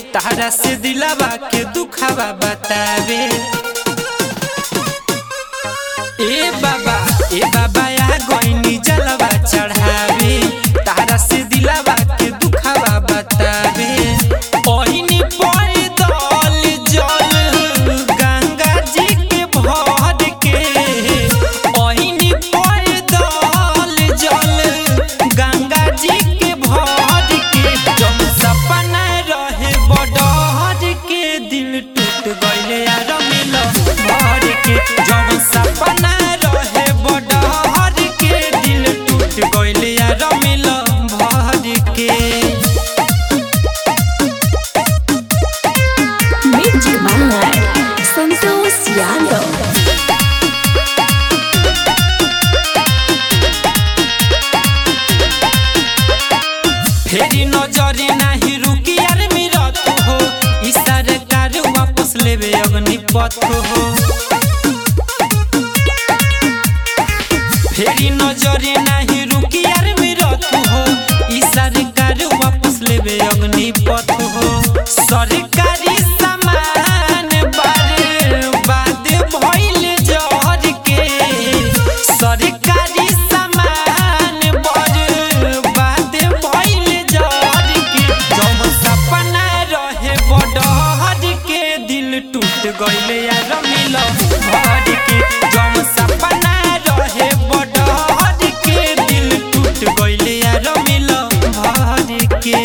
तारा से दिलावा के दुखावा बतावे ए बाबा ए बाबा आ गईनी जलवा चढ़ावे तारा से दिलावा के दुखावा बतावे ओहिनी पड़ दल जल गंगा जी के भर के ओहिनी पड़ दल जल गंगा जी के भर के जब सपना रहे बडहर के दिल टूट गइले यार मिल भर के जब सपना रहे बडहर के दिल टूट गइले यार मिल भर के Magic Malay, Santos Yadav. फेरी नजरी नाही रुकी यार मेरा तू हो ई सरकार वापस लेवे अग्निपथ हो फेरी नजरी नाही रुकी यार मेरा तू हो ई सरकार वापस लेवे अग्निपथ हो सरकारी सामान बर्बाद भइल जहर के सरकारी सामान बर्बाद भइल जहर के जब सपना रहे बडहर के दिल टूट गइले यार मिल भर के जब सपना रहे बडहर के दिल टूट गइले यार मिल भर के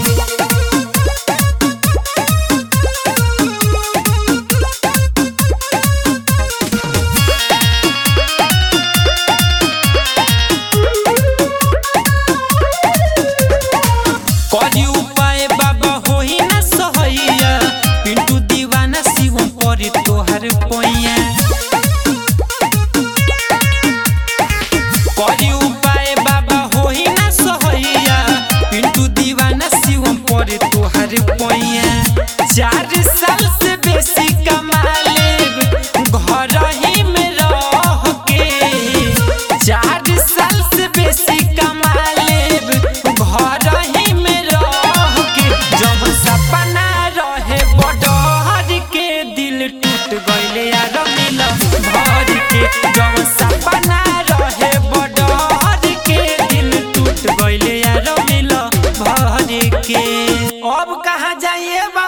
करी उपाय बाबा होई ना सहैया पिंटू दीवाना शिवम परी तोहर पैया करी उपाय बाबा होई ना सहैया पिंटू दीवाना शिवम परी तोहर पैया चार साल से बेसी कमा लेब घर ही में रह के चार साल से बेसी कमा लेब घर ही में रह के जब सपना रहे बडहर के दिल टूट गइले यार मिल भर के जब सपना रहे बडहर के दिल टूट गइले यार मिल भर के अब कहाँ जाइए बा